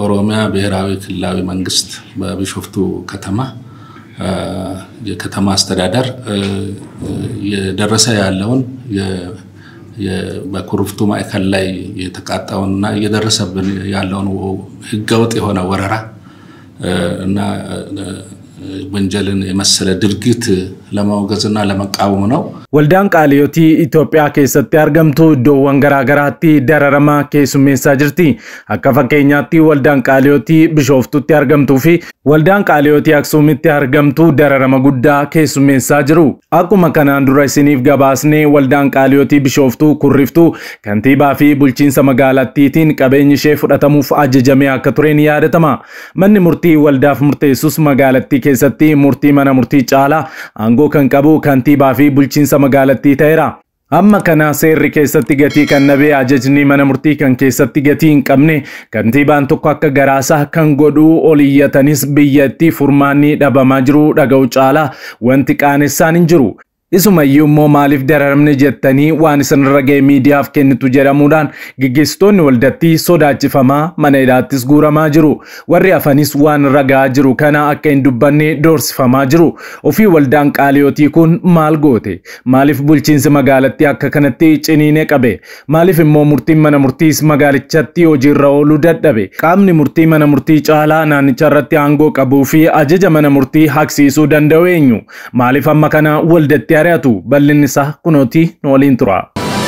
የኦሮሚያ ብሔራዊ ክልላዊ መንግስት በቢሾፍቱ ከተማ የከተማ አስተዳደር የደረሰ ያለውን በኩርፍቱ ማዕከል ላይ የተቃጣውንና እየደረሰብን ያለውን ህገወጥ የሆነ ወረራ እና ወንጀልን የመሰለ ድርጊት ለማውገዝና ለመቃወም ነው። Waldaan qaaliyotii Itoophiyaa keessatti argamtu iddoowwan garaagaraatti dararama keessummeessaa jirti. Akka fakkeenyaatti waldaan qaaliyotii Bishooftutti argamtuu fi waldaan qaaliyotii Aksuumitti argamtu dararama guddaa keessummeessaa jiru. Akkuma kanaan dura isiniif gabaasnee waldaan qaaliyotii Bishooftuu kurriftuu kantiibaa fi bulchiinsa magaalattiitiin qabeenyi ishee fudhatamuuf ajajamee akka ture ni yaadatama. Manni murtii waldaaf murteessus magaalattii keessatti murtii mana murtii caalaa aangoo kan qabu kantiibaa fi bulchiinsa magaalattii ta'eera. Amma kana seerri keessatti gatii kan nabee ajajni mana murtii kan keessatti gatii hin qabne kantiibaan tokko akka garaasaa kan godhuu ol iyyatanis biyyatti furmaanni dhabamaa jiru dhaga'u caalaa wanti qaanessaan hin jiru. Isumayyuu immoo maaliif dararamne jettanii waan isinirra ga'e miidiyaaf kennitu jedhamuudhaan gaggeessitoonni waldattii sodaachifamaa mana hidhaattis guuramaa jiru. Warri hafanis waan ragaa jiru kana akka hin dubbanne doorsifamaa jiru. Ofii waldaan qaaliyootii kun maal goote? Maaliif bulchiinsi magaalattii akka kanatti ciniinee qabe? Maaliif immoo murtiin mana murtiis magaalichatti hojiirra ooluu dadhabe? Qaamni murtii mana murtii caalaa naannicha irratti aangoo qabuu fi ajaja mana murtii haqsiisuu danda'u eenyu? Maaliif amma kana waldatti ari'atu bal'inni isaa kunooti nu waliin tura.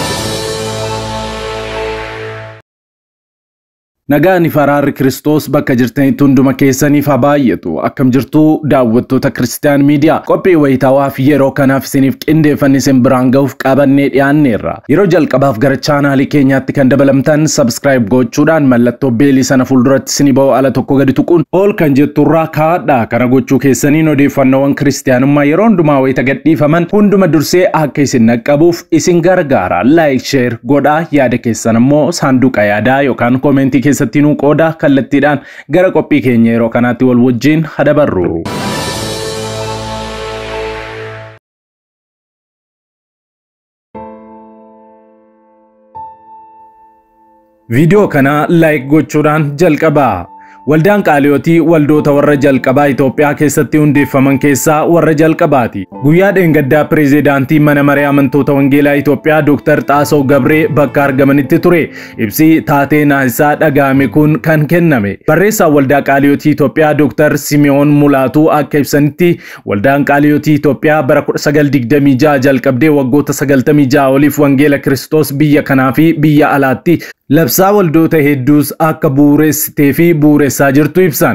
Nagaan faraarri Kiristoos bakka jirtanitti hunduma keessaniif haa baay'atu. Akkam jirtuu daawwattoota Kiristiyaan Miidiyaa. Qophii wayitaawwaaf yeroo kanaaf isiniif qindeeffanne isin biraan ga'uuf qabannee dhiyaanneerra. Yeroo jalqabaaf gara chaanaalii keenyaatti kan dabalamtan sabskiraayib gochuudhaan mallattoo beelii sana fuulduratti isinii ba'u ala tokko gadi tuquun ol kan jetturraa kaadha. Kana gochuu keessaniin odeeffannoowwan kiristiyaanummaa yeroo hundumaa wayita gadhiifaman hunduma dursee akka isin naqqabuuf isin gargaara. Laayik sheer godhaa yaada keessan immoo saanduqa yaadaa yookaan koomentii keessa keessatti nu qooda kallattiidhaan gara qophii keenya yeroo kanaatti wal wajjin hadabarru. Viidiyoo kana laayik gochuudhaan jalqabaa. Waldaan qaaliyootii waldoota warra jalqabaa Itoophiyaa keessatti hundeeffaman keessaa warra jalqabaati. Guyyaa dheengaddaa pireezidaantii mana maree amantoota wangeelaa Itoophiyaa Dr. Xaasaw Gabree bakka argamanitti ture. Ibsi taatee naasisaa dhaga'ame kun kan kenname. Barreessaan waldaa qaaliyootii Itoophiyaa Dr. Simiyoon Mulaatuu akka ibsanitti waldaan qaaliyootii Itoophiyaa bara 1926 jalqabdee waggoota 96 oliif wangeela Kiristoos biyya kanaa fi biyya alaatti labsaa waldoota hedduus akka bu'uureessitee fi bu'uureessaa jirtu ibsan.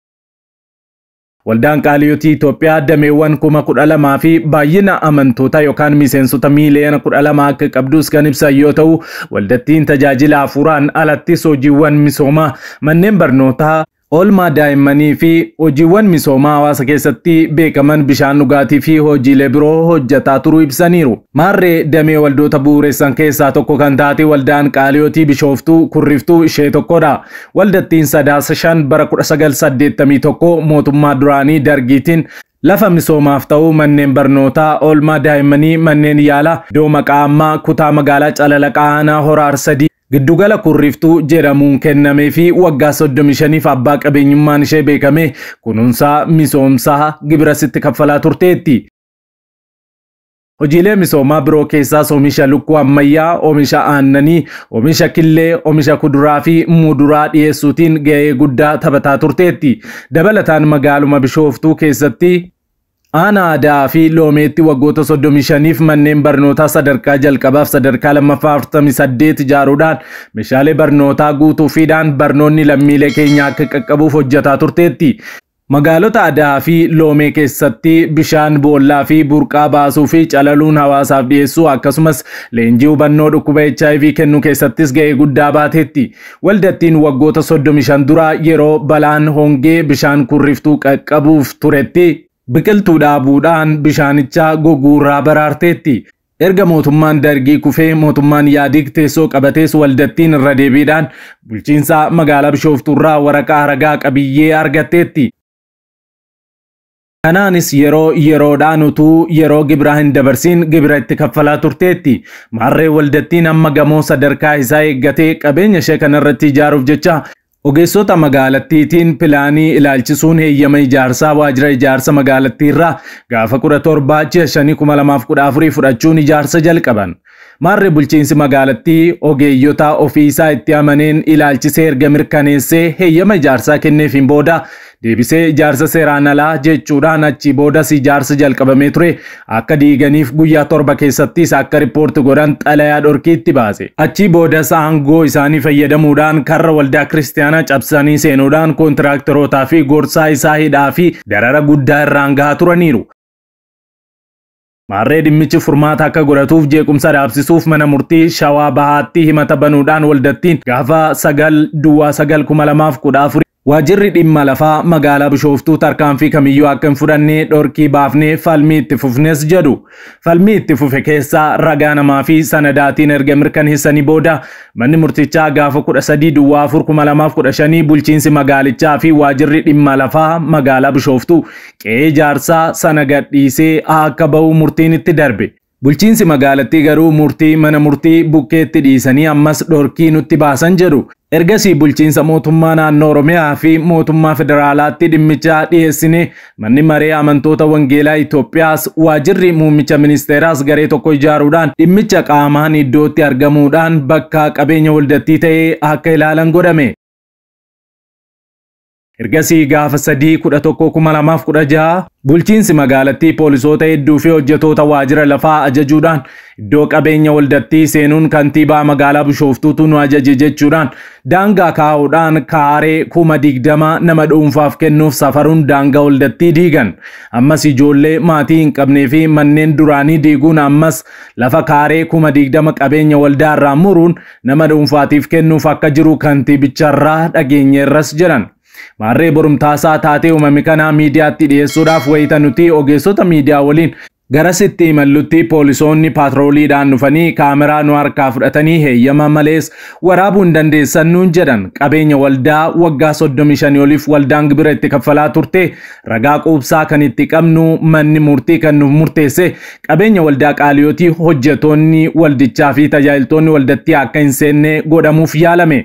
Waldaan qaaliyootii Itoophiyaa dameewwan kuma kudha lamaa fi baay'ina amantootaa yookaan miseensota miiliyoona kudha lama akka qabdus kan ibsan yoo ta'u, waldattiin tajaajila hafuuraan alattis hojiiwwan misoomaa manneen barnootaa Oolmaa daa'immanii fi hojiiwwan misoomaa hawaasa keessatti beekaman bishaan dhugaatii fi hojiilee biroo hojjetaa turuu ibsaniiru. Maarree damee waldoota bu'uureessan keessaa tokko kan taate waldaan qaaliyootii bishooftuu kurriftuu ishee tokkodha. Waldattiin sadaasa shan bara 1981 mootummaa duraanii dargiitiin Lafa misoomaaf ta'u manneen barnootaa oolmaa daa'immanii manneen yaalaa iddoo maqaa ammaa kutaa magaalaa calalaqaa aanaa horaar sadii Giddugala kurriftuu jedhamuun kennamee fi waggaa 35f abbaa qabeenyummaan ishee beekame kunuunsaa misoomsaa gibirasitti kaffalaa turteetti. Hojiilee misoomaa biroo keessaas oomisha lukkuu ammayyaa, oomisha aannanii, oomisha killee, oomisha kuduraa fi muduraa dhiyeessuutiin gahee guddaa taphataa turteetti. Dabalataan magaaluma bishooftuu keessatti Aanaa aadaa fi loomeetti waggoota 35f manneen barnootaa sadarkaa jalqabaaf sadarkaa lammaffaa 48 ijaaruudhaan meeshaalee barnootaa guutuufiidhaan barnoonni lammiilee keenya akka qaqqabuuf hojjetaa turteetti. Magaalota aadaa fi loomee keessatti bishaan boollaa fi burqaa baasuu fi calaluun hawaasaaf dhiyeessuu akkasumas leenjii hubannoo dhukkuba HIV kennuu keessattis ga'ee guddaa baateetti. Waldattiin waggoota 35 dura yeroo balaan hongee bishaan kurriftuu qaqqabuuf turetti biqiltuu dhaabuudhaan bishaanichaa goguurraa baraarteetti. Erga mootummaan dargii kufee mootummaan yaadig teessoo qabatees waldattiin irra deebiidhaan bulchiinsa magaalaa bishooftuurraa waraqaa ragaa qabiyyee argatteetti. Kanaanis yeroo yeroodhaan utuu yeroo gibiraa hin dabarsin gibira itti kaffalaa turteetti. Maarree waldattiin amma gamoo sadarkaa isaa eeggatee qabeenya ishee kanarratti ijaaruuf jecha Ogeessota magaalattiitiin pilaanii ilaalchisuun heeyyama ijaarsaa waajjira ijaarsa magaalattiirraa gaafa kudha torbaa ji'a shanii kuma lamaaf kudha afurii fudhachuun ijaarsa jalqaban. Maarri bulchiinsi magaalattii ogeeyyota ofiisaa itti amaneen ilaalchisee erga mirkaneessee heeyyama ijaarsaa kenneefiin booda deebisee ijaarsa seeraan alaa jechuudhaan achii boodas ijaarsa jalqabamee ture akka diiganiif guyyaa torba keessattis akka riippoorti godhan xalayaa dhorkiitti baase. Achii boodas aangoo isaanii fayyadamuudhaan karra waldaa kiristaanaa cabsanii seenuudhaan koontiraaktorotaa fi gorsaa isaa hidhaa fi darara guddaa irraan gahaa turaniiru. Maarree dhimmichi furmaata akka godhatuuf jeequmsa dhaabsisuuf mana murtii shawaa bahaatti himata banuudhaan waldattiin gaafa sagal duwwaa sagal kuma lamaaf kudha afurii Waajjirri dhimma lafaa magaalaa Bishooftuu tarkaanfii kamiyyuu akka hin fudhanne dhorkii baafnee falmii itti fufnes jedhu. Falmii itti fufe keessaa ragaa namaa fi sanadaatiin erga mirkaneessanii booda manni murtichaa gaafa kudha sadii duwwaa afur kuma lamaaf kudha shanii bulchiinsi magaalichaa fi waajjirri dhimma lafaa magaalaa Bishooftuu qe'ee ijaarsaa sana gadhiisee akka bahu murtiin itti darbe. Bulchiinsi magaalattii garuu murtii mana murtii bukkeetti dhiisanii ammas dhorkii nutti baasan jedhu. Ergasii bulchiinsa mootummaa naannoo Oromiyaa fi mootummaa federaalaatti dhimmicha dhiyeessine manni maree amantoota wangeelaa Itoophiyaas waajjirri muummicha ministeeraas garee tokko ijaaruudhaan dhimmicha qaamaan iddootti argamuudhaan bakka qabeenya waldattii ta'ee akka ilaalan godhame. Ergasii gaafa sadii kudha tokko kuma lamaaf kudha jaha bulchiinsi magaalattii poolisoota hedduu fi hojjetoota waajjira lafaa ajajuudhaan iddoo qabeenya waldattii seenuun kantiibaa magaalaa Bishooftuutu nu ajaje jechuudhaan daangaa kaa'uudhaan kaaree kuma digdama nama dhuunfaaf kennuuf safaruun daangaa waldattii diigan. Ammas ijoollee maatii hin qabnee fi manneen duraanii diiguun ammas lafa kaaree kuma digdama qabeenya waldaa irraa muruun nama dhuunfaatiif kennuuf akka jiru kantiibicharraa dhageenyeerras jedhan. Maarree borumtaasaa taatee uumame kanaa miidiyaatti dhiyeessuudhaaf wayita nuti ogeessota miidiyaa waliin garasitti imallutti poolisoonni paatrooliidhaan dhufanii kaameraa nu harkaa fudhatanii heeyyama malees waraabuu hin dandeessan nuun jedhan qabeenya waldaa waggaa 35 oliif waldaan gibira itti kaffalaa turte ragaa quubsaa kan itti qabnu manni murtii kan nuuf murteesse qabeenya waldaa qaaliyootii hojjetoonni waldichaa fi tajaajiltoonni waldattii akka hin seenne godhamuuf yaalame.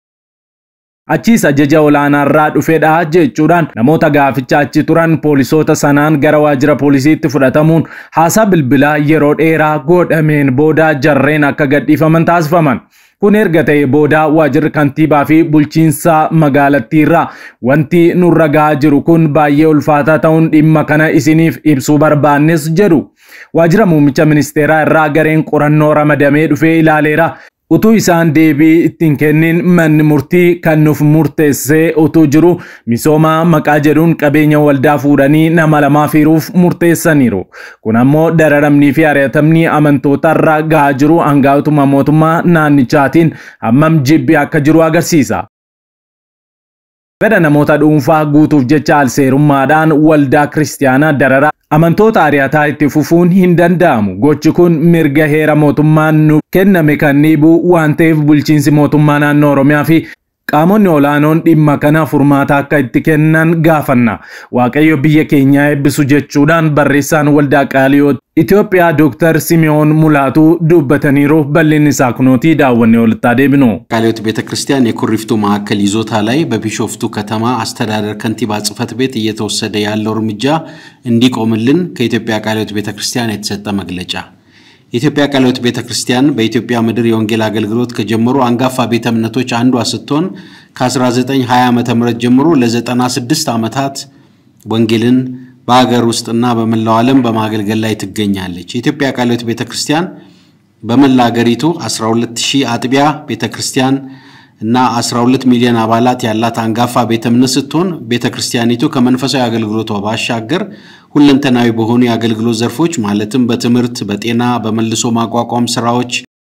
Achiis ajaja olaanaarraa dhufedha jechuudhaan namoota gaaficha achi turan poolisoota sanaan gara waajjira poolisiitti fudhatamuun haasaa bilbilaa yeroo dheeraa godhameen booda jarreen akka gadhiifaman taasifaman. Kun erga ta'e booda waajjirri kantiibaa fi bulchiinsa magaalattiirraa wanti nurra gahaa jiru kun baay'ee ulfaataa ta'uun dhimma kana isiniif ibsuu barbaannes jedhu. Waajjira muummicha ministeeraa irraa gareen qorannoo ramadamee dhufee ilaaleera. Utuu isaan deebii ittiin kennin manni murtii kan nuuf murteessee utuu jiru misooma maqaa jedhuun qabeenya waldaa fuudhanii nama lamaaf hiruuf murteessaniiru. Kun ammoo dararamnii fi ari'atamni amantoota irraa gahaa jiru hangaa'otuma mootummaa naannichaatiin hammam jibbi akka jiru agarsiisa. Fedha namoota dhuunfaa guutuuf jecha alseerummaadhaan waldaa kiristaanaa dararaa amantoota ari'ataa itti fufuun hin danda'amu. Gochi kun mirga heera mootummaan nu kenname kan dhiibu waan ta'eef bulchiinsi mootummaa naannoo Oromiyaa fi qaamonni olaanoon dhimma kana furmaata akka itti kennan gaafanna. Waaqayyo biyya keenyaa eebbisu jechuudhaan barreessaan waldaa qaaliyoo Itoophiyaa Dr. Simiyoon Mulaatuu dubbataniiru bal'inni isaa kunootii daawwannee walitti deebinu. ቃልዮት ቤተ ክርስቲያን የኩሪፍቱ ማዕከል ይዞታ ላይ በቢሾፍቱ ከተማ አስተዳደር ከንቲባ ጽሕፈት ቤት እየተወሰደ ያለው እርምጃ እንዲቆምልን ከኢትዮጵያ ቃልዮት ቤተ ክርስቲያን የተሰጠ መግለጫ። የኢትዮጵያ ቃልዮት ቤተ ክርስቲያን በኢትዮጵያ ምድር የወንጌል አገልግሎት ከጀመሩ አንጋፋ ቤተ እምነቶች አንዷ ስትሆን ከ1920 ዓ ም ጀምሮ ለ96 ዓመታት ወንጌልን በሀገር ውስጥና በመላው ዓለም በማገልገል ላይ ትገኛለች። የኢትዮጵያ ቃልዮት ቤተ ክርስቲያን በመላ ሀገሪቱ 12000 አጥቢያ ቤተ ክርስቲያን እና 12 ሚሊዮን አባላት ያላት አንጋፋ ቤተ እምነት ስትሆን ቤተ ክርስቲያኒቱ ከመንፈሳዊ አገልግሎቷ ባሻገር ሁለንተናዊ በሆኑ የአገልግሎት ዘርፎች ማለትም በትምህርት፣ በጤና፣ በመልሶ ማቋቋም ስራዎች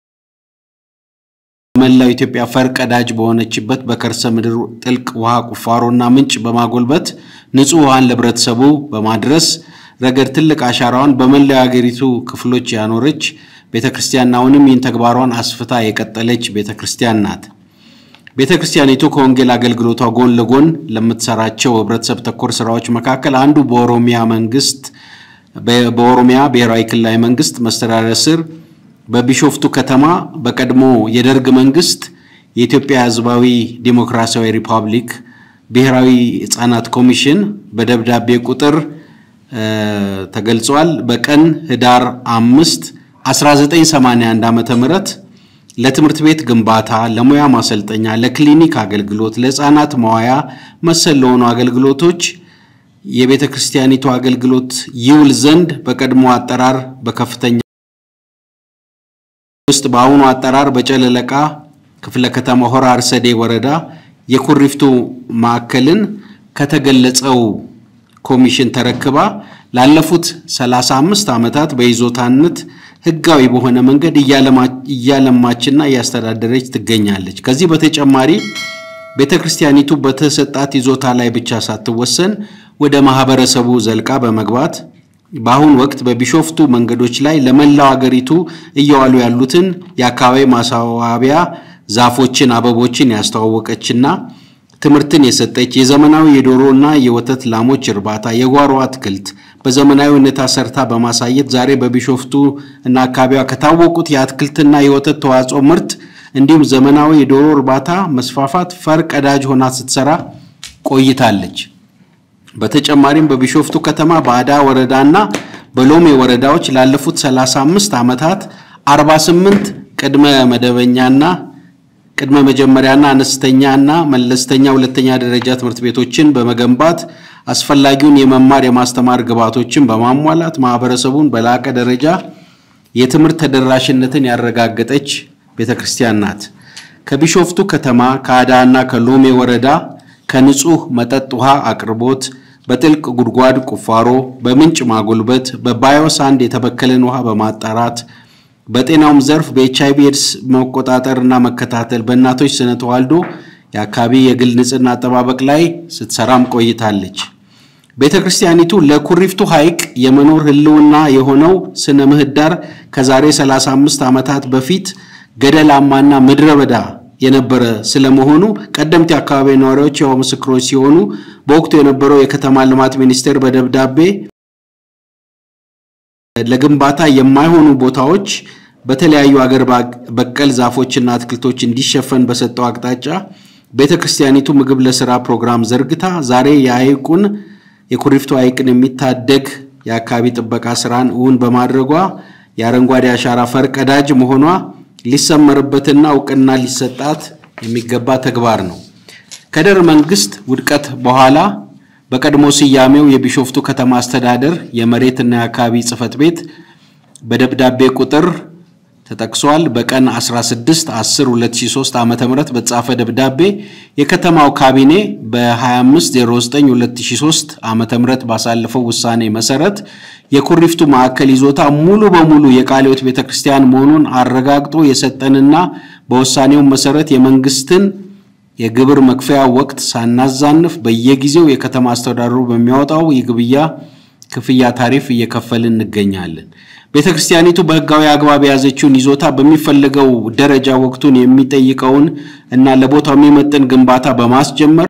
መላው ኢትዮጵያ ፈርቀዳጅ በሆነችበት በከርሰ ምድር ጥልቅ ውሃ ቁፋሮና ምንጭ በማጎልበት ንጹህ ውሃን ለህብረተሰቡ በማድረስ ረገድ ትልቅ አሻራዋን በመላው የሀገሪቱ ክፍሎች ያኖረች ቤተ ክርስቲያን አሁንም ይህን ተግባሯን አስፍታ የቀጠለች ቤተ ክርስቲያን ናት። ቤተ ክርስቲያኒቱ ከወንጌል አገልግሎቷ ጎን ለጎን ለምትሰራቸው ህብረተሰብ ተኮር ስራዎች መካከል አንዱ በኦሮሚያ መንግስት በኦሮሚያ ብሔራዊ ክልላዊ መንግስት መስተዳደር ስር በቢሾፍቱ ከተማ በቀድሞ የደርግ መንግስት የኢትዮጵያ ሕዝባዊ ዲሞክራሲያዊ ሪፐብሊክ ብሔራዊ ሕፃናት ኮሚሽን በደብዳቤ ቁጥር ተገልጿል። በቀን ህዳር አምስት 1981 ዓመተ ምህረት ለትምህርት ቤት ግንባታ፣ ለሙያ ማሰልጠኛ፣ ለክሊኒክ አገልግሎት፣ ለህፃናት መዋያ መሰል ለሆኑ አገልግሎቶች የቤተ ክርስቲያኒቱ አገልግሎት ይውል ዘንድ በቀድሞ አጠራር በከፍተኛ ውስጥ በአሁኑ አጠራር በጨለለቃ ክፍለ ከተማ ሆራ አርሰዴ ወረዳ የኩሪፍቱ ማዕከልን ከተገለጸው ኮሚሽን ተረክባ ላለፉት 35 ዓመታት በይዞታነት ህጋዊ በሆነ መንገድ እያለማችና እያስተዳደረች ትገኛለች። ከዚህ በተጨማሪ ቤተ ክርስቲያኒቱ በተሰጣት ይዞታ ላይ ብቻ ሳትወሰን ወደ ማህበረሰቡ ዘልቃ በመግባት በአሁኑ ወቅት በቢሾፍቱ መንገዶች ላይ ለመላው አገሪቱ እየዋሉ ያሉትን የአካባቢ ማስዋቢያ ዛፎችን፣ አበቦችን ያስተዋወቀችና ትምህርትን የሰጠች የዘመናዊ የዶሮና የወተት ላሞች እርባታ፣ የጓሮ አትክልት በዘመናዊ ሁኔታ ሰርታ በማሳየት ዛሬ በቢሾፍቱ እና አካባቢዋ ከታወቁት የአትክልትና የወተት ተዋጽኦ ምርት እንዲሁም ዘመናዊ የዶሮ እርባታ መስፋፋት ፈር ቀዳጅ ሆና ስትሰራ ቆይታለች። በተጨማሪም በቢሾፍቱ ከተማ በአዳ ወረዳና በሎሜ ወረዳዎች ላለፉት 35 ዓመታት 48 ቅድመ መደበኛና ቅድመ መጀመሪያና አነስተኛና መለስተኛ ሁለተኛ ደረጃ ትምህርት ቤቶችን በመገንባት አስፈላጊውን የመማር የማስተማር ግብዓቶችን በማሟላት ማህበረሰቡን በላቀ ደረጃ የትምህርት ተደራሽነትን ያረጋገጠች ቤተክርስቲያን ናት። ከቢሾፍቱ ከተማ ከአዳና ከሎሜ ወረዳ ከንጹህ መጠጥ ውሃ አቅርቦት፣ በጥልቅ ጉድጓድ ቁፋሮ፣ በምንጭ ማጎልበት፣ በባዮሳንድ የተበከለን ውሃ በማጣራት በጤናውም ዘርፍ በኤች አይቪ ኤድስ መቆጣጠርና መከታተል፣ በእናቶች ስነ ተዋልዶ የአካባቢ የግል ንጽህና አጠባበቅ ላይ ስትሰራም ቆይታለች። ቤተ ክርስቲያኒቱ ለኩሪፍቱ ሐይቅ የመኖር ህልውና የሆነው ስነ ምህዳር ከዛሬ 35 ዓመታት በፊት ገደላማና ምድረ በዳ የነበረ ስለመሆኑ ቀደምት የአካባቢ ነዋሪዎች ያው ምስክሮች ሲሆኑ በወቅቱ የነበረው የከተማ ልማት ሚኒስቴር በደብዳቤ ለግንባታ የማይሆኑ ቦታዎች በተለያዩ አገር በቀል ዛፎችና አትክልቶች እንዲሸፈን በሰጠው አቅጣጫ ቤተ ክርስቲያኒቱ ምግብ ለስራ ፕሮግራም ዘርግታ ዛሬ የሐይቁን የኩሪፍቱ ሐይቅን የሚታደግ የአካባቢ ጥበቃ ስራን እውን በማድረጓ የአረንጓዴ አሻራ ፈርቀዳጅ መሆኗ ሊሰመርበትና እውቅና ሊሰጣት የሚገባ ተግባር ነው። ከደርግ መንግስት ውድቀት በኋላ በቀድሞ ስያሜው የቢሾፍቱ ከተማ አስተዳደር የመሬትና የአካባቢ ጽሕፈት ቤት በደብዳቤ ቁጥር ተጠቅሷል። በቀን 16 10 2003 ዓ.ም በተጻፈ ደብዳቤ የከተማው ካቢኔ በ2509 2003 ዓ.ም ባሳለፈው ውሳኔ መሰረት የኩሪፍቱ ማዕከል ይዞታ ሙሉ በሙሉ የቃለ ሕይወት ቤተክርስቲያን መሆኑን አረጋግጦ የሰጠንና በውሳኔው መሰረት የመንግስትን የግብር መክፈያ ወቅት ሳናዛንፍ በየጊዜው የከተማ አስተዳደሩ በሚያወጣው የግብያ ክፍያ ታሪፍ እየከፈልን እንገኛለን። ቤተ ክርስቲያኒቱ በሕጋዊ አግባብ የያዘችውን ይዞታ በሚፈለገው ደረጃ ወቅቱን የሚጠይቀውን እና ለቦታው የሚመጥን ግንባታ በማስጀመር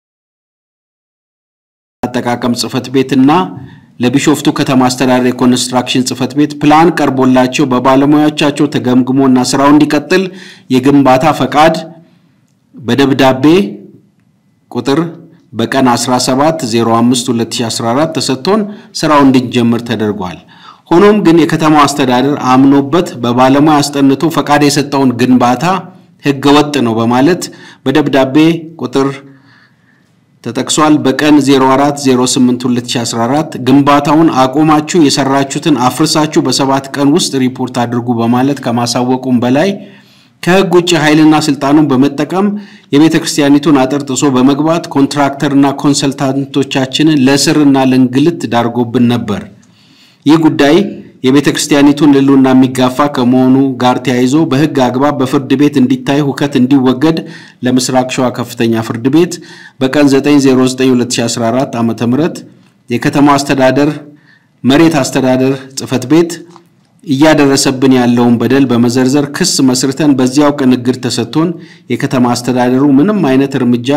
አጠቃቀም ጽሕፈት ቤትና ለቢሾፍቱ ከተማ አስተዳደር የኮንስትራክሽን ጽሕፈት ቤት ፕላን ቀርቦላቸው በባለሙያዎቻቸው ተገምግሞና ስራው እንዲቀጥል የግንባታ ፈቃድ በደብዳቤ ቁጥር በቀን 17 05 2014 ተሰጥቶን ስራው እንዲጀምር ተደርጓል። ሆኖም ግን የከተማው አስተዳደር አምኖበት በባለሙያ አስጠንቶ ፈቃድ የሰጠውን ግንባታ ህገ ወጥ ነው በማለት በደብዳቤ ቁጥር ተጠቅሷል። በቀን 04 08 2014 ግንባታውን አቁማችሁ የሰራችሁትን አፍርሳችሁ በሰባት ቀን ውስጥ ሪፖርት አድርጉ በማለት ከማሳወቁም በላይ ከህግ ውጭ ኃይልና ስልጣኑን በመጠቀም የቤተ ክርስቲያኒቱን አጥር ጥሶ በመግባት ኮንትራክተርና ኮንሰልታንቶቻችንን ለእስርና ለእንግልት ዳርጎብን ነበር። ይህ ጉዳይ የቤተ ክርስቲያኒቱን ሕልውና የሚጋፋ ከመሆኑ ጋር ተያይዞ በህግ አግባብ በፍርድ ቤት እንዲታይ ሁከት እንዲወገድ ለምስራቅ ሸዋ ከፍተኛ ፍርድ ቤት በቀን 9092014 ዓ.ም የከተማው አስተዳደር መሬት አስተዳደር ጽሕፈት ቤት እያደረሰብን ያለውን በደል በመዘርዘር ክስ መስርተን በዚያው ቀን እግድ ተሰጥቶን የከተማ አስተዳደሩ ምንም አይነት እርምጃ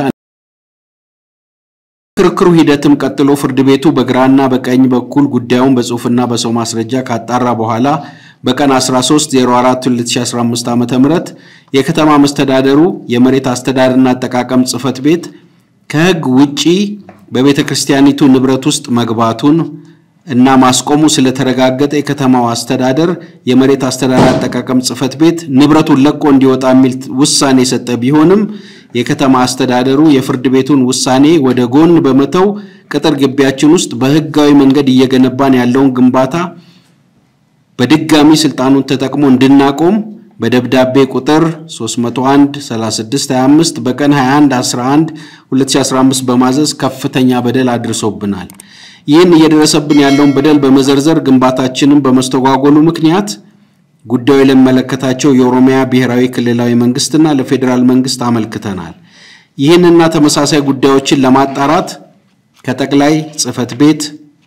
ክርክሩ ሂደትም ቀጥሎ ፍርድ ቤቱ በግራና በቀኝ በኩል ጉዳዩን በጽሁፍና በሰው ማስረጃ ካጣራ በኋላ በቀን 13/04/2015 ዓ.ም የከተማ መስተዳደሩ የመሬት አስተዳደርና አጠቃቀም ጽሕፈት ቤት ከሕግ ውጪ በቤተ ክርስቲያኒቱ ንብረት ውስጥ መግባቱን እና ማስቆሙ ስለተረጋገጠ የከተማው አስተዳደር የመሬት አስተዳደር አጠቃቀም ጽሕፈት ቤት ንብረቱን ለቆ እንዲወጣ የሚል ውሳኔ የሰጠ ቢሆንም የከተማ አስተዳደሩ የፍርድ ቤቱን ውሳኔ ወደ ጎን በመተው ቅጥር ግቢያችን ውስጥ በሕጋዊ መንገድ እየገነባን ያለውን ግንባታ በድጋሚ ስልጣኑን ተጠቅሞ እንድናቆም በደብዳቤ ቁጥር 301 3625 በቀን 21 11 2015 በማዘዝ ከፍተኛ በደል አድርሶብናል። ይህን እየደረሰብን ያለውን በደል በመዘርዘር ግንባታችንን በመስተጓጎሉ ምክንያት ጉዳዩ ለሚመለከታቸው የኦሮሚያ ብሔራዊ ክልላዊ መንግስትና ለፌዴራል መንግስት አመልክተናል። ይህንና ተመሳሳይ ጉዳዮችን ለማጣራት ከጠቅላይ ጽሕፈት ቤት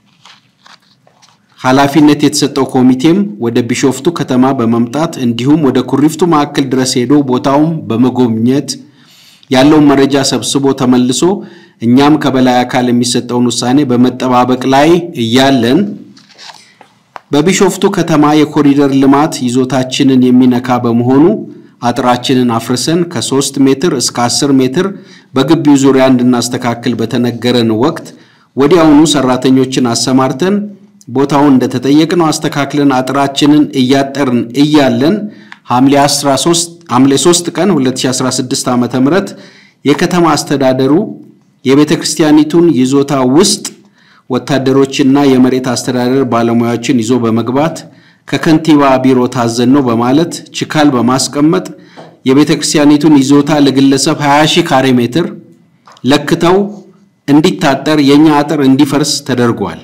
ኃላፊነት የተሰጠው ኮሚቴም ወደ ቢሾፍቱ ከተማ በመምጣት እንዲሁም ወደ ኩሪፍቱ ማዕከል ድረስ ሄዶ ቦታውን በመጎብኘት ያለውን መረጃ ሰብስቦ ተመልሶ እኛም ከበላይ አካል የሚሰጠውን ውሳኔ በመጠባበቅ ላይ እያለን በቢሾፍቱ ከተማ የኮሪደር ልማት ይዞታችንን የሚነካ በመሆኑ አጥራችንን አፍርሰን ከ3 ሜትር እስከ 10 ሜትር በግቢው ዙሪያ እንድናስተካክል በተነገረን ወቅት ወዲያውኑ ሰራተኞችን አሰማርተን ቦታውን እንደተጠየቅነው አስተካክለን አጥራችንን እያጠርን እያለን ሐምሌ 13 ሐምሌ 3 ቀን 2016 ዓ.ም የከተማ አስተዳደሩ የቤተ ክርስቲያኒቱን ይዞታ ውስጥ ወታደሮችና የመሬት አስተዳደር ባለሙያዎችን ይዞ በመግባት ከከንቲባ ቢሮ ታዘን ነው በማለት ችካል በማስቀመጥ የቤተ ክርስቲያኒቱን ይዞታ ለግለሰብ 20 ሺህ ካሬ ሜትር ለክተው እንዲታጠር የእኛ አጥር እንዲፈርስ ተደርጓል።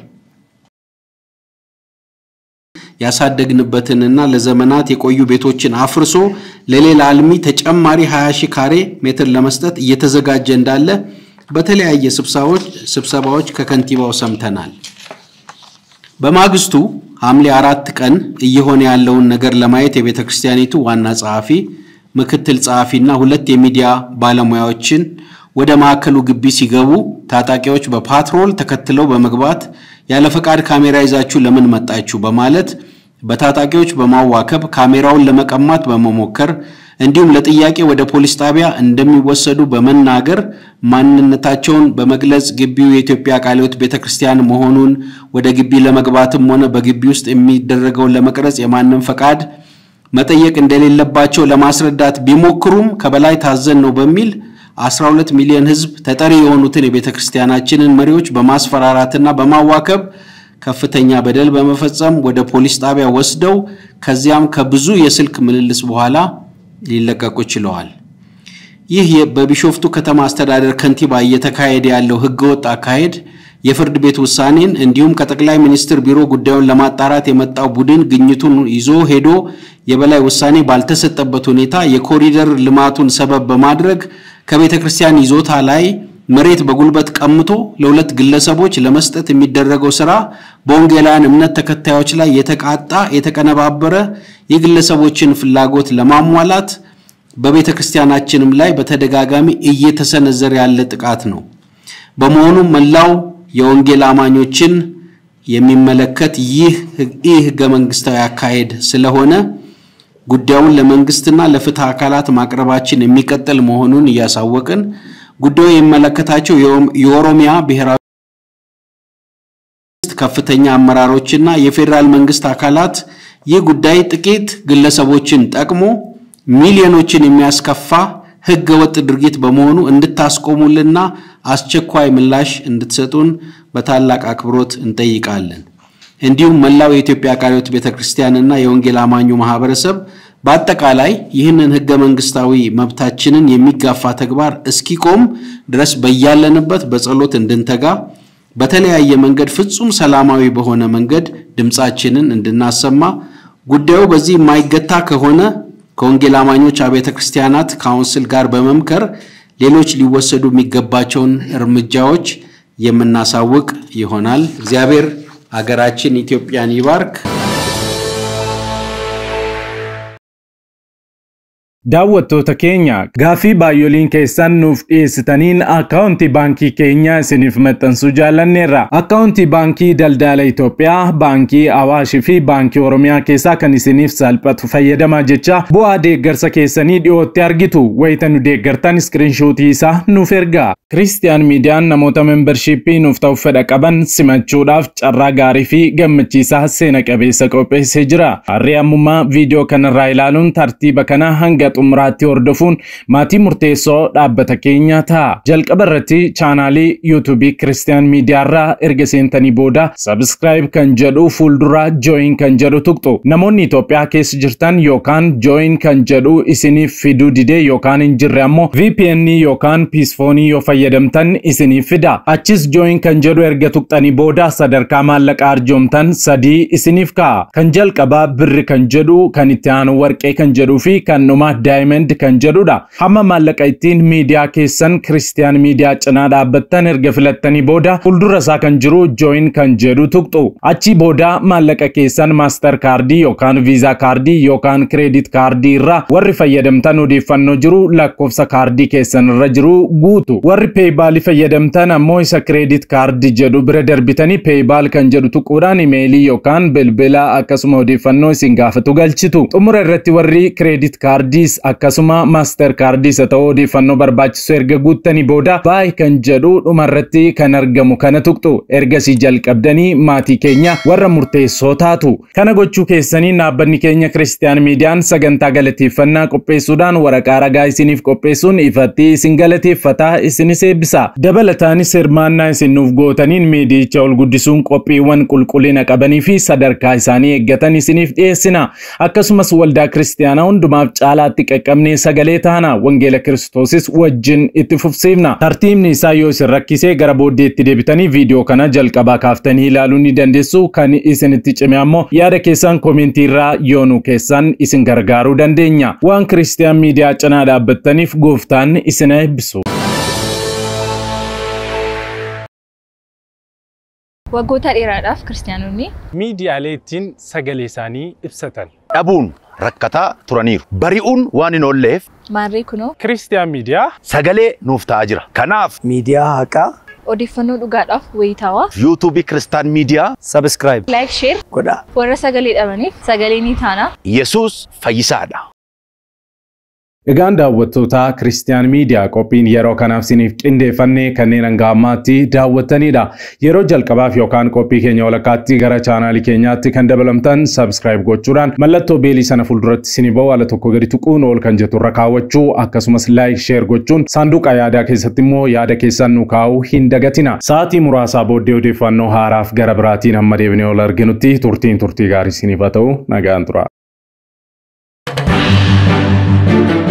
ያሳደግንበትንና ለዘመናት የቆዩ ቤቶችን አፍርሶ ለሌላ አልሚ ተጨማሪ 20 ሺህ ካሬ ሜትር ለመስጠት እየተዘጋጀ እንዳለ በተለያየ ስብሰባዎች ከከንቲባው ሰምተናል። በማግስቱ ሐምሌ አራት ቀን እየሆነ ያለውን ነገር ለማየት የቤተ ክርስቲያኒቱ ዋና ጸሐፊ፣ ምክትል ጸሐፊና ሁለት የሚዲያ ባለሙያዎችን ወደ ማዕከሉ ግቢ ሲገቡ ታጣቂዎች በፓትሮል ተከትለው በመግባት ያለ ፈቃድ ካሜራ ይዛችሁ ለምን መጣችሁ በማለት በታጣቂዎች በማዋከብ ካሜራውን ለመቀማት በመሞከር እንዲሁም ለጥያቄ ወደ ፖሊስ ጣቢያ እንደሚወሰዱ በመናገር ማንነታቸውን በመግለጽ ግቢው የኢትዮጵያ ቃለ ሕይወት ቤተክርስቲያን መሆኑን ወደ ግቢ ለመግባትም ሆነ በግቢ ውስጥ የሚደረገውን ለመቅረጽ የማንም ፈቃድ መጠየቅ እንደሌለባቸው ለማስረዳት ቢሞክሩም ከበላይ ታዘን ነው በሚል 12 ሚሊዮን ሕዝብ ተጠሪ የሆኑትን የቤተ ክርስቲያናችንን መሪዎች በማስፈራራትና በማዋከብ ከፍተኛ በደል በመፈጸም ወደ ፖሊስ ጣቢያ ወስደው ከዚያም ከብዙ የስልክ ምልልስ በኋላ ሊለቀቁ ችለዋል። ይህ በቢሾፍቱ ከተማ አስተዳደር ከንቲባ እየተካሄደ ያለው ህገወጥ አካሄድ የፍርድ ቤት ውሳኔን እንዲሁም ከጠቅላይ ሚኒስትር ቢሮ ጉዳዩን ለማጣራት የመጣው ቡድን ግኝቱን ይዞ ሄዶ የበላይ ውሳኔ ባልተሰጠበት ሁኔታ የኮሪደር ልማቱን ሰበብ በማድረግ ከቤተ ክርስቲያን ይዞታ ላይ መሬት በጉልበት ቀምቶ ለሁለት ግለሰቦች ለመስጠት የሚደረገው ስራ በወንጌላውያን እምነት ተከታዮች ላይ የተቃጣ የተቀነባበረ የግለሰቦችን ፍላጎት ለማሟላት በቤተ ክርስቲያናችንም ላይ በተደጋጋሚ እየተሰነዘረ ያለ ጥቃት ነው። በመሆኑም መላው የወንጌል አማኞችን የሚመለከት ይህ ህገ መንግስታዊ አካሄድ ስለሆነ ጉዳዩን ለመንግስትና ለፍትህ አካላት ማቅረባችን የሚቀጥል መሆኑን እያሳወቅን ጉዳዩ የሚመለከታቸው የኦሮሚያ ብሔራዊ ከፍተኛ አመራሮችና የፌዴራል መንግስት አካላት ይህ ጉዳይ ጥቂት ግለሰቦችን ጠቅሞ ሚሊዮኖችን የሚያስከፋ ህገ ወጥ ድርጊት በመሆኑ እንድታስቆሙልና አስቸኳይ ምላሽ እንድትሰጡን በታላቅ አክብሮት እንጠይቃለን። እንዲሁም መላው የኢትዮጵያ ቃለ ሕይወት ቤተ ክርስቲያንና የወንጌል አማኙ ማህበረሰብ በአጠቃላይ ይህንን ህገ መንግስታዊ መብታችንን የሚጋፋ ተግባር እስኪቆም ድረስ በያለንበት በጸሎት እንድንተጋ በተለያየ መንገድ ፍጹም ሰላማዊ በሆነ መንገድ ድምፃችንን እንድናሰማ ጉዳዩ በዚህ የማይገታ ከሆነ ከወንጌል አማኞች አብያተ ክርስቲያናት ካውንስል ጋር በመምከር ሌሎች ሊወሰዱ የሚገባቸውን እርምጃዎች የምናሳውቅ ይሆናል። እግዚአብሔር አገራችን ኢትዮጵያን ይባርክ። Daawwattoota keenya gaaffii baay'oliin keessan nuuf dhiyeessitaniin akkaawuntii baankii keenya isiniif maxxansuu jaallanneerra. Akkaawuntii baankii daldala Itoophiyaa, baankii Awaashii fi baankii Oromiyaa keessaa kan isiniif salphatu fayyadamaa jecha bu'aa deeggarsa keessanii dhiyootti argitu. Wayita nu deeggartan iskiriinshuutii isaa nuuf ergaa. Kiristiyaan miidiyaan namoota membershiippii nuuf ta'uuf fedha qaban simachuudhaaf carraa gaarii fi gammachiisaa seena qabeessa qopheessee jira. Harri ammummaa viidiyoo kanarraa ilaaluun tartiiba kana hanga xumuraatti hordofuun maatii murteessoo dhaabbata keenya ta'a. Jalqaba irratti chaanaalii yuutuubii Kiristiyaan miidiyaarraa erga seentanii booda sabskraayib kan jedhu fuuldura jooyin kan jedhu tuqxu. Namoonni Itoophiyaa keessa jirtan yookaan jooyin kan jedhu isiniif fiduu didee yookaan hin jirre ammoo VPN yookaan piisfoonii yoo fayyadamtan isiniif fida. Achis jooyin kan jedhu erga tuqxanii booda sadarkaa maallaqa arjoomtan sadii isiniif ka'a. Kan jalqabaa birri kan jedhu, kan itti aanu warqee kan jedhuu fi kan dhumaa daayimend kan jedhudha. Hamma maallaqa ittiin miidiyaa keessan kiristiyaan miidiyaa cinaa dhaabbattan erga filattanii booda fuuldura isaa kan jiru jooyin kan jedhu tuqxu. Achi booda maallaqa keessan maastar kaardii yookaan viizaa kaardii yookaan kireedit kaardii irraa warri fayyadamtan odeeffannoo jiru lakkoofsa kaardii keessan irra jiru guutu. Warri peeybaalii fayyadamtan ammoo isa kireedit kaardii jedhu bira darbitanii peeybaal kan jedhu tuquudhaan imeelii yookaan bilbila akkasuma odeeffannoo isin gaafatu galchitu. Xumura irratti warri kireedit kaardiis akkasuma maaster kaardiis haa ta'u odeeffannoo barbaachisu erga guuttanii booda baay kan jedhu dhumarratti kan argamu kana tuqxu. Ergasii jalqabdanii maatii keenya warra murteessoo taatu. Kana gochuu keessanii dhaabbanni keenya Kiristiyaan Miidiyaan sagantaa galateeffannaa qopheessuudhaan waraqaa ragaa isiniif qopheessuun ifatti isin galateeffataa isinis eebbisa. Dabalataanis hirmaannaa isin nuuf gootaniin miidiyicha ol guddisuun qophiiwwan qulqullina qabanii fi sadarkaa isaanii eeggatan isiniif dhiyeessina. Akkasumas waldaa kiristiyaanaa hundumaaf caalaatti qaqqabnee sagalee taana wangeela kiristoosis wajjin itti fufsiifna. Tartiibni isaa yoo isin rakkisee gara booddeetti deebitanii viidiyoo kana jalqabaa kaaftanii ilaaluu ni dandeessu. Kan isinitti cime ammoo yaada keessan koomentii irraa yoo nu keessan isin gargaaruu dandeenya. Waan kiristiyaan miidiyaa cinaa dhaabbattaniif gooftaan isin eebbisu. Waggoota dheeraadhaaf kiristaanonni Miidiyaalee ittiin sagalee isaanii ibsatan. dhabuun rakkataa turaniiru. Bari'uun waan hin oolleef maarree kunoo Kiristiyaan miidiyaa sagalee nuuf ta'aa jira. Kanaaf miidiyaa haqaa odeeffannoo dhugaadhaaf wayitaawaa yuutuubii Kiristaan Miidiyaa sabskraayib laayik sheer godhaa. warra sagalee dhabaniif sagalee ni taana. Yesuus fayyisaadha. Egaan daawwattootaa Kiristiyaan Miidiyaa qophiin yeroo kanaaf isiniif qindeeffannee kanneen hanga ammaatti daawwattanidha. Yeroo jalqabaaf yookaan qophii keenya walakkaatti gara chaanaalii keenyaatti kan dabalamtan sabskraayib gochuudhaan mallattoo beelii sana fuulduratti isinii ba'u ala tokko gadi tuquun ol kan jettu irra kaawwachuu akkasumas laayik sheer gochuun saanduqa yaadaa keessatti immoo yaada keessan nu kaa'uu hin dagatina. Sa'aatii muraasaa booddee odeeffannoo haaraaf gara biraatiin hamma deebinee ol arginutti turtiin turtii gaarii isiniif haa ta'u nagaan tura.